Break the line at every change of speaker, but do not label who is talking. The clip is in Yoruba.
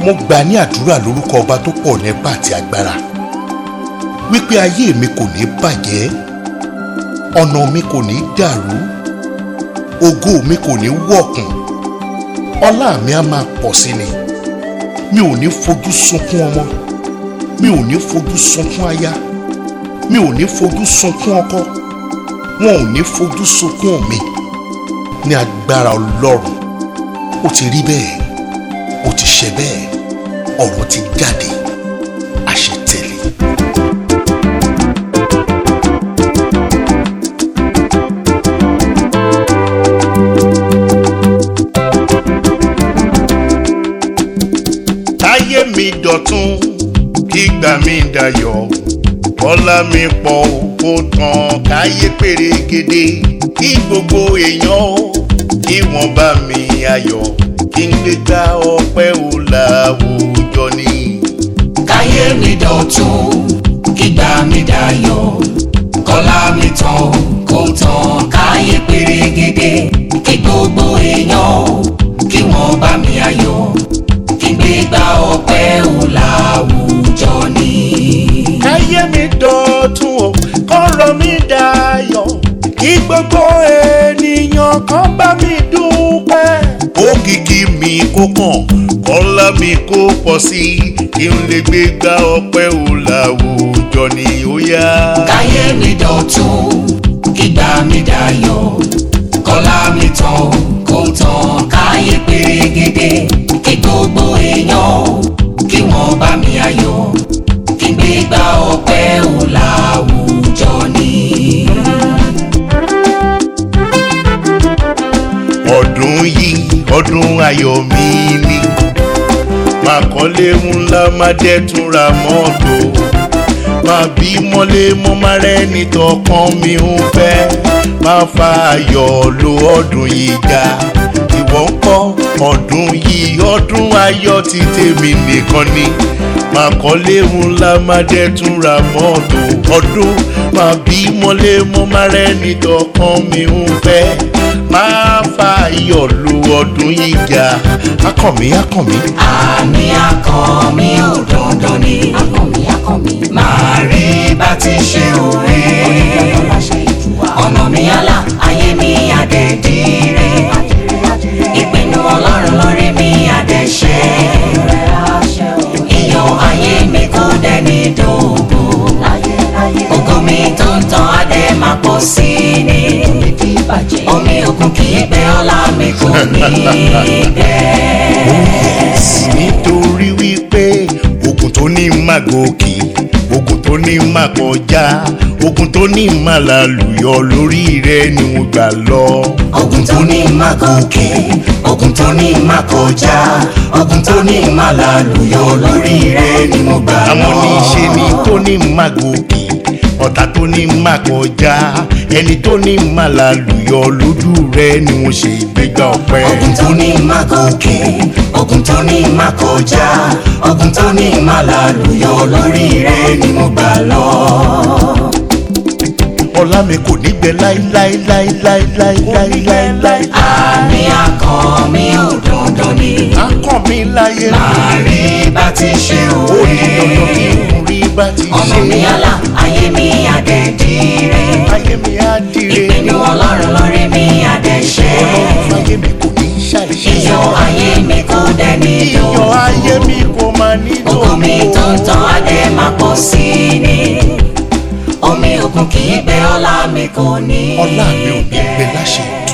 mo gbà ní àdúrà lórúkọ ọba tó pọ̀ nípa àti agbára wípé ayé mi kò ní bàjẹ́ ọ̀nà mi kò ní dàrú ògo mi kò ní wọ̀kùn ọlá mi á máa pọ̀ sí ni mi ò ní fojú sunkún ọmọ mi ò ní fojú sunkún aya mi ò ní fojú sunkún ọkọ wọn ò ní fojú sunkún mi ní agbára ọlọ́run ó ti rí bẹ́ẹ̀ ó ti ṣe bẹ́ẹ̀ ọ̀rọ̀ ti jáde àṣẹ tẹ̀lé. táyé mi dọ̀tun kígbà mi dayọ̀ bọ́lá mi pọ̀ kó tán káyé pérégedé kí gbogbo èèyàn kí wọ́n bá mi ayọ̀ kí n gbé gba ọpẹ́ ò láwùjọ ni.
káyé mi dọ̀tun kígbà mi dayọ̀ kọ́lá mi tán kó tán káyé pérégedé kí gbogbo èèyàn kí wọ́n bá mi ayọ̀ kí n gbé gba ọpẹ́ ò láwùjọ ni.
káyé mi dọ̀tun o kọ́rọ̀ mi dayọ̀ kí gbogbo ènìyàn kan bá mi dúpẹ́. òkìkí mi kó kàn kọ́lá mi kó pọ̀ sí i kí n lè gbé gba ọpẹ́ ò láwùjọ ni ó yá.
káyé mi dọ̀tun kígbà mi dayọ̀ kọ́lá mi tán kó tán káyé pérégedé kí gbogbo èèyàn kí wọ́n bá mi ayọ̀ kí n gbé gba ọpẹ́ ò láwùjọ ni.
ọdún yìí ọdún ayọ̀ mi ni máa kọ́lé ńlá máa dẹ́tun ra mọ́tò máa bí mọ́lé mọ́ máa rẹ́ni tọkàn mi ń fẹ́ máa fa ayọ̀ lo ọdún yìí ga ìwọ ń kọ́ ọdún yìí ọdún ayọ̀ ti tèmi nìkan ni máa kọ́lé ńlá máa dẹ́tun ra mọ́tò ọdún máa bí mọ́lé mọ́ máa rẹ́ni tọkàn mi ń fẹ́ máa fa ayọ̀ lu ọdún yìí ga akànmí akànmí.
àmì akàn mi ò dandan ni. akàn mi akàn mi. máa rí bá ti ṣe òwe. ọ̀nà mi àlà ayé mi àdẹ̀dìrẹ. ìpinnu ọlọ́run lórí mi àdẹ̀ṣẹ. iyọ̀ ayé mi kò dẹni dògbò. ògo mi tó ń tàn adé máa pọ̀ sí ni. omi òkun kì í gbẹ ọlá mi kò ní gbẹ.
nítorí wípé ogun tó ní má gòkè ogun tó ní má kọjá ogun tó ní má lálùyọ lórí rẹ ni mo gbà lọ.
ogun tó ní má gòkè ogun tó ní má kọjá ogun tó ní má lálùyọ lórí rẹ ni mo gbà lọ.
àwọn oníṣe ni tó ní má gòkè ọ̀tá tó ní má kọjá ẹni tó ní má lálùyọ lójú rẹ ni mo ṣe ìgbéga ọpẹ́.
ogun tó ní má gòkè ogun tó ní má kọjá ogun tó ní má lálùyọ lórí rẹ ni mo gbà lọ.
ọlá mi kò ní gbẹ láíláíláíláíláíláíláí.
àmì akàn mi ò dandan ni.
akàn mi láyé
máa rí bá ti ṣe
ó ní dandan
òwe.
kí n rí bá ti
ọ̀nà
ṣe
mi àlà ayé mi àdẹ̀dìrẹ.
ayé mi á dire
ìpinnu ọlọ́run lórí mi àdẹ̀ṣẹ́.
ọlọ́run ayé mi kò ní ṣàìṣe
iyọ̀ ayé mi kò dẹni
iyọ̀
dòwò.
ayé mi kò máa ní
ògo mi tó ń tàn adé máa pọ̀ sí i ni. omi òkun kì í gbẹ ọlá mi kò ní
ọlá mi ò ní gbẹ láṣẹ